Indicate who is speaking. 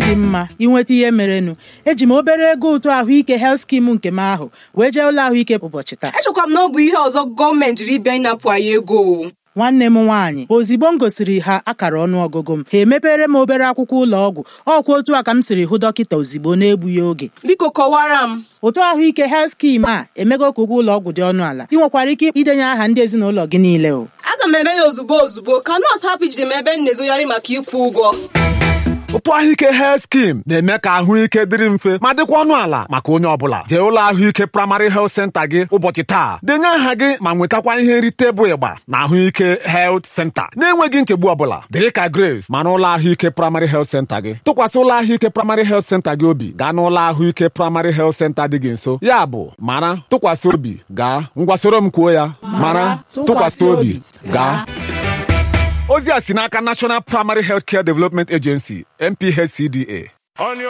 Speaker 1: dị mma inweta ihe merenụ eji m obere ego ụtụ ahụike health skim nke m ahụ wee jee ụlọ ahụike ụbọchị taa
Speaker 2: echekwa m na ọ bụ ihe ọzọ gọọmenti jiri bịa ịnapụ anyị ego o.
Speaker 1: nwanne m nwaanyị ozigbo m gosiri ha akara ọnụọgụgụ m ha emepere m obere akwụkwọ ụlọ ọgwụ ọkwa otu a ka m siri hụ dọkịta ozigbo na-egbughị oge
Speaker 2: biko kọwara m
Speaker 1: ụtụ ahụike health skim a emego ka ụgwọ ụlọ ọgwụ dị ọnụ ala ị nwekwara ike idenye aha ndị ezinụlọ gị niile o
Speaker 2: aga m eme ya ozugbo ozugbo ka nọọsụ hapụ ijide m ebe m na-ezogharị maka ịkwụ ụgwọ
Speaker 3: ụtụ ahụike health skim na-eme ka ahụike dịrị mfe ma dịkwa ọnụ ala maka onye ọbụla jee ụlọ ahụike praịmarị health center gị ụbọchị taa denye aha gị ma nwetakwa ihe nrite bụ ịgba na ahụike health center na-enweghị nchegbu ọbụla dịrị ka grace ma n'ụlọ ahụike praịmarị health center gị tụkwasị ụlọ ahụike praịmarị health center gị obi gaa n'ụlọ ahụike praịmarị health center dị gị nso ya bụ mara tụkwasị obi gaa ngwa soro m kwuo ya mara tụkwasị obi gaa ozi a si n'aka National Primary Healthcare Development Agency NPHCDA